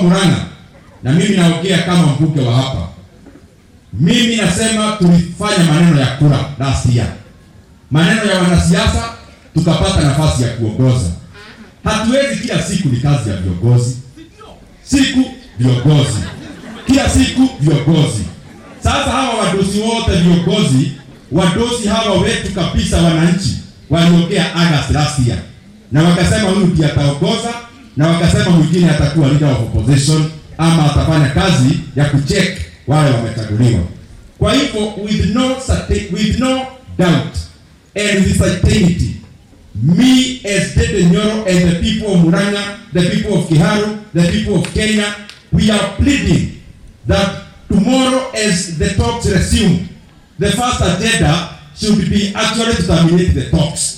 Murang'a, na mimi naongea kama mbunge wa hapa, mimi nasema tulifanya maneno ya kura last year, maneno ya wanasiasa, tukapata nafasi ya kuongoza. Hatuwezi kila siku, ni kazi ya viongozi, siku viongozi, kila siku viongozi. Sasa hawa wadosi wote viongozi, wadosi hawa wetu kabisa, wananchi waliongea August last year, na wakasema huyu ndiye ataongoza, na wakasema mwingine atakuwa leader of opposition ama atafanya kazi ya kucheck wale wamechaguliwa. Kwa hivyo with no certain, with no doubt and with certainty me as Dede Nyoro and the people of Murang'a, the people of Kiharu, the people of Kenya, we are pleading that tomorrow as the talks resume, the first agenda should be actually to terminate the talks.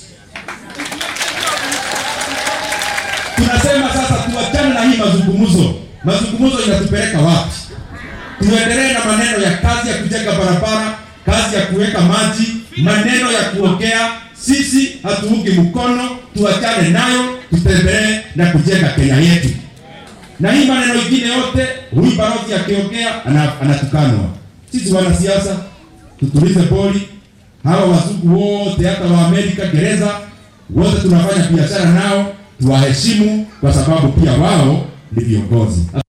Tunasema sasa tuachane na hii mazungumzo. Mazungumzo inatupeleka wapi? Tuendelee na maneno ya kazi ya kujenga barabara, kazi ya kuweka maji, maneno ya kuongea. Sisi hatuungi mkono, tuachane nayo, tutembelee na kujenga Kenya yetu. Na hii maneno ingine yote, huyu balozi akiongea ana- anatukanwa. Sisi wanasiasa tutulize boli. Hawa wazungu wote, hata wa Amerika, gereza wote tunafanya biashara nao, tuwaheshimu kwa sababu pia wao ni viongozi.